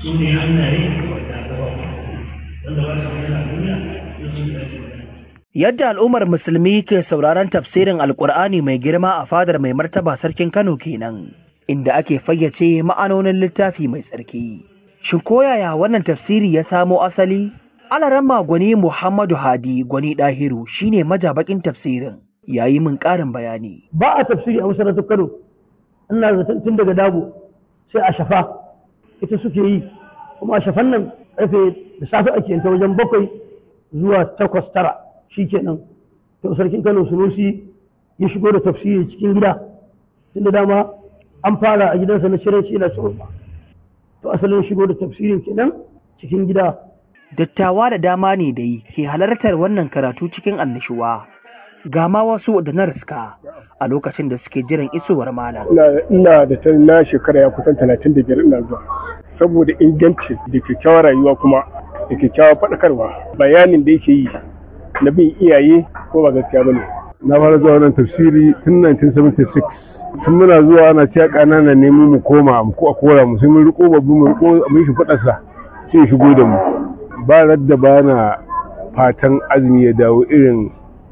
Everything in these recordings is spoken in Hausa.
su ne hannaye da gaba wanda ba su yana duniya su su ne Yadda al'ummar musulmi ke sauraron tafsirin Alƙur'ani mai girma a fadar mai martaba sarkin Kano kenan, inda ake fayyace ma'anonin littafi mai tsarki. Shin koyaya wannan tafsiri ya samo asali? Alaramma gwani Muhammadu Hadi gwani Dahiru shine majabakin tafsirin, yayi min ƙarin bayani. ba a tafsiri a masarautar kano ina zaton tun daga dago sai a shafa ita suke yi kuma a shafan nan karfe da safe ake yanta wajen bakwai zuwa takwas tara shi kenan to sarkin kano sunusi ya shigo da tafsiri cikin gida tun da dama an fara a gidansa na shirin shi na to asalin shigo da tafsirin kenan cikin gida Dattawa da dama ne da yi ke halartar wannan karatu cikin annishuwa. Ga ma wasu da na riska a lokacin da suke jiran isowar malam. ina da ta na shekara ya kusan talatin da biyar ina zuwa saboda inganci da kyakkyawar rayuwa kuma da kyakkyawar faɗakarwa bayanin da yake yi na bin iyaye ko ba gaskiya bane na fara zuwa wannan tafsiri tun 1976 tun muna zuwa ana cewa ƙanana ne mu mu koma mu ko a kora mu sai mun riko babu mu riko mun shi faɗa sa sai ya shigo da mu ba radda ba na fatan azumi ya dawo irin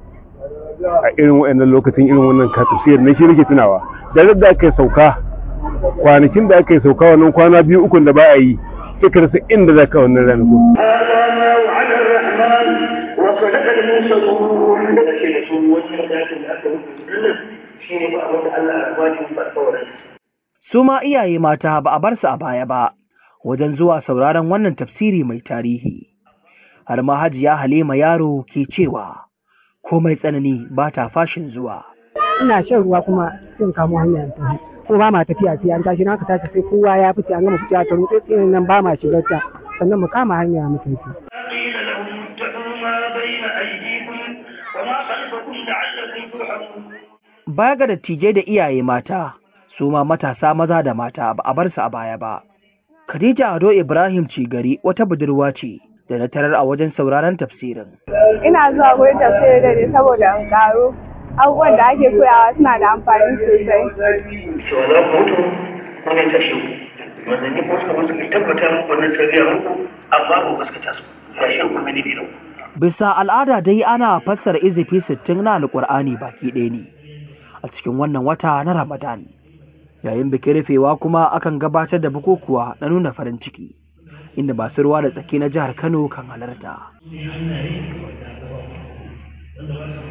a irin waɗannan lokacin irin wannan ka tafsir na shi nake tunawa da radda aka yi sauka kwanakin da aka yi sauka wannan kwana biyu ukun da ba a yi sai ka rasa inda za ka wannan ranakun وعلى الرحمن وصدق المرسلون daga ce da su wannan dakin da aka rubuta shi ne ba wanda Allah ya bani alƙawarin Su ma iyaye mata ba a bar su a baya ba wajen zuwa sauraron wannan tafsiri mai tarihi. Har ma hajiya Halima yaro ke cewa komai tsanani ba ta fashin zuwa. ina shan ruwa kuma sun kamo hanya ta tafi ko ba ma tafiya sai an tashi na ka tashi sai kowa ya fice an gama fice ta rutse tsinin nan ba ma shigar ta sannan mu kama hanya mu tafi قيل لهم اتقوا ما بين أيديكم وما خلفكم لعلكم ترحمون Baya ga dattijai da iyaye mata, su ma matasa maza da mata ba a bar su a baya ba. Khadija Ado Ibrahim Cigari wata budurwa ce da na tarar a wajen sauraron tafsirin. ina zuwa gurin tafsirin da ne saboda in karo abubuwan da ake koyawa suna da amfani sosai cewa za ku mutu wani tashe ku manzanni ko suka musu kai tabbatar wannan tarbiyya muku amma ba gaskata su ya shi ku mini biyu Bisa al'ada dai ana fassara izifi sittin na Alƙur'ani baki ɗaya ne a cikin wannan wata na Ramadan. Yayin bikin rufewa kuma akan gabatar da bukukuwa na nuna farin ciki, inda masu ruwa da tsaki na jihar Kano kan halarta. hannaye da gaba wanda ba su